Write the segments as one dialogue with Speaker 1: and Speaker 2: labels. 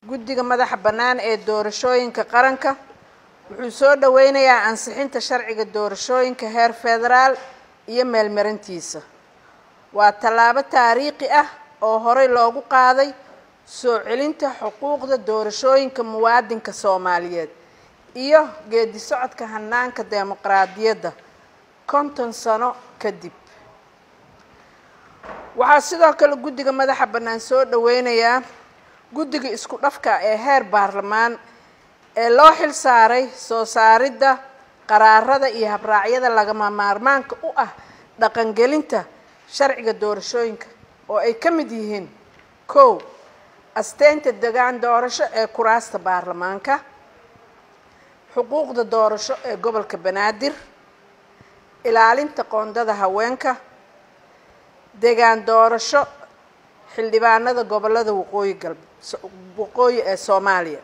Speaker 1: guddiga madaxa bannaan ee doorashooyinka qaranka wuxuu soo dhoweynayaa ansixinta sharciga doorashooyinka heer federaal iyo meelmarintiisa waa tallaabo taariikhi ah oo horey loogu qaaday soo celinta xuquuqda doorashooyinka muwaadinka soomaaliyeed iyo geedi socodka hanaanka dimuqraadiyadda konton sano kadib waxaa sidoo kale guddiga madaxa bannaan soo dhoweynayaa guddiga isku dhafka ee heer baarlamaan ee loo xil saaray soo saaridda qaraarada iyo habraacyada lagama maarmaanka u ah dhaqangelinta sharciga doorashooyinka oo ay ka mid yihiin kow asteynta degaan doorasho ee kuraasta baarlamaanka xuquuqda doorasho ee gobolka banaadir ilaalinta qoondada haweenka degaan doorasho xildhibaanada gobolada waqooyi galbe waqooyi ee soomaaliya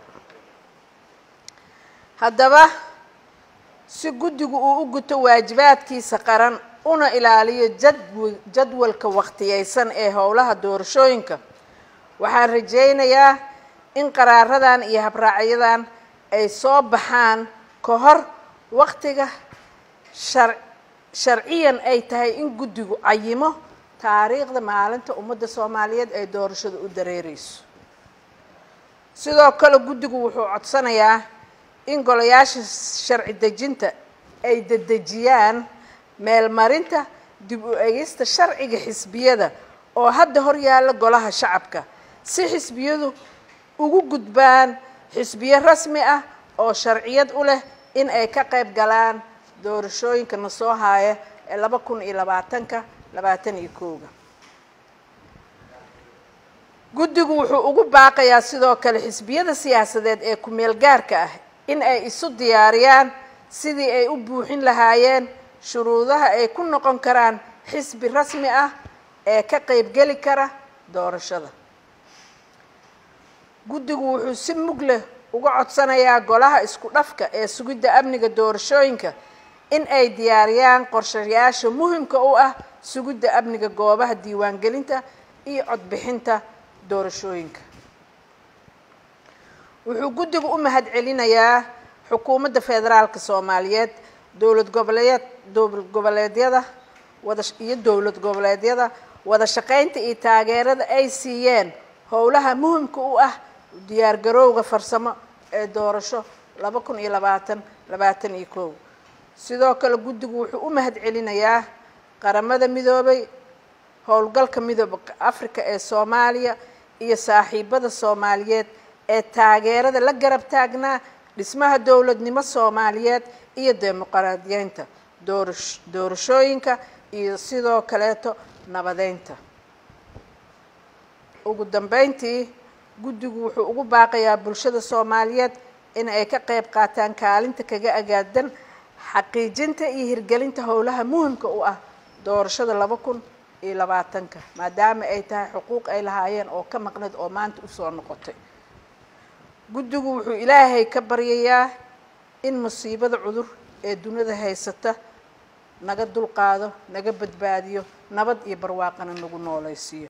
Speaker 1: haddaba si guddigu uu u guto waajibaadkiisa qaran una ilaaliyo jadw jadwalka waqtiyeysan ee howlaha doorashooyinka waxaan rajeynayaa in qaraaradan iyo habraacyadan ay soo baxaan ka hor waqtiga shar sharciyan ay tahay in guddigu cayimo taariikhda maalinta ummadda soomaaliyeed ay doorashada u dareereyso sidoo kale guddigu wuxuu codsanayaa in golayaasha sharci dejinta ay dedejiyaan meelmarinta dib u egista sharciga xisbiyada oo hadda hor yaalla golaha shacabka si xisbiyadu ugu gudbaan xisbiyo rasmi ah oo sharciyad u leh in ay ka qayb galaan doorashooyinka na soo haaya ee laba kun iyo labaatanka labaatan iyo kooga guddigu wuxuu ugu baaqayaa sidoo kale xisbiyada siyaasadeed ee ku-meel gaarka ah in ay isu diyaariyaan sidii ay u buuxin lahaayeen shuruudaha ay ku noqon karaan xisbi rasmi ah ee ka qeybgeli kara doorashada guddigu wuxuu si mug leh uga codsanayaa golaha isku dhafka ee sugidda amniga doorashooyinka in ay diyaariyaan qorshayaasha muhimka u ah sugidda amniga goobaha diiwaangelinta iyo codbixinta doorashooyinka wuxuu guddigu u mahad celinayaa xukuumadda federaalka soomaaliyeed dowlad goboleed dowlad goboleedyada wada iyo dowlad goboleedyada wada shaqeynta iyo taageerada ay siiyeen howlaha muhimka u ah diyaar garowga farsamo ee doorasho laba kun iyo labaatan labaatan iyo kow sidoo kale guddigu wuxuu u mahad celinayaa qaramada midoobay howlgalka midooba africa ee soomaaliya iyo saaxiibada soomaaliyeed ee taageerada la garab taagnaa dhismaha dowladnimo soomaaliyeed iyo dimuqraadiyeynta doorash doorashooyinka iyo sidoo kaleeto nabadeynta ugu dambeyntii guddigu wuxuu ugu baaqayaa bulshada soomaaliyeed in ay ka qayb qaataan kaalinta kaga agaadan xaqiijinta iyo hirgelinta howlaha muhimka u ah doorashada laba kun iyo labaatanka maadaama ay tahay xuquuq ay lahaayeen oo ka maqnad oo maanta usoo noqotay guddigu wuxuu ilaahay ka baryayaa in musiibada cudur ee dunida haysata naga dulqaado naga badbaadiyo nabad iyo barwaaqana nagu nooleysiiyo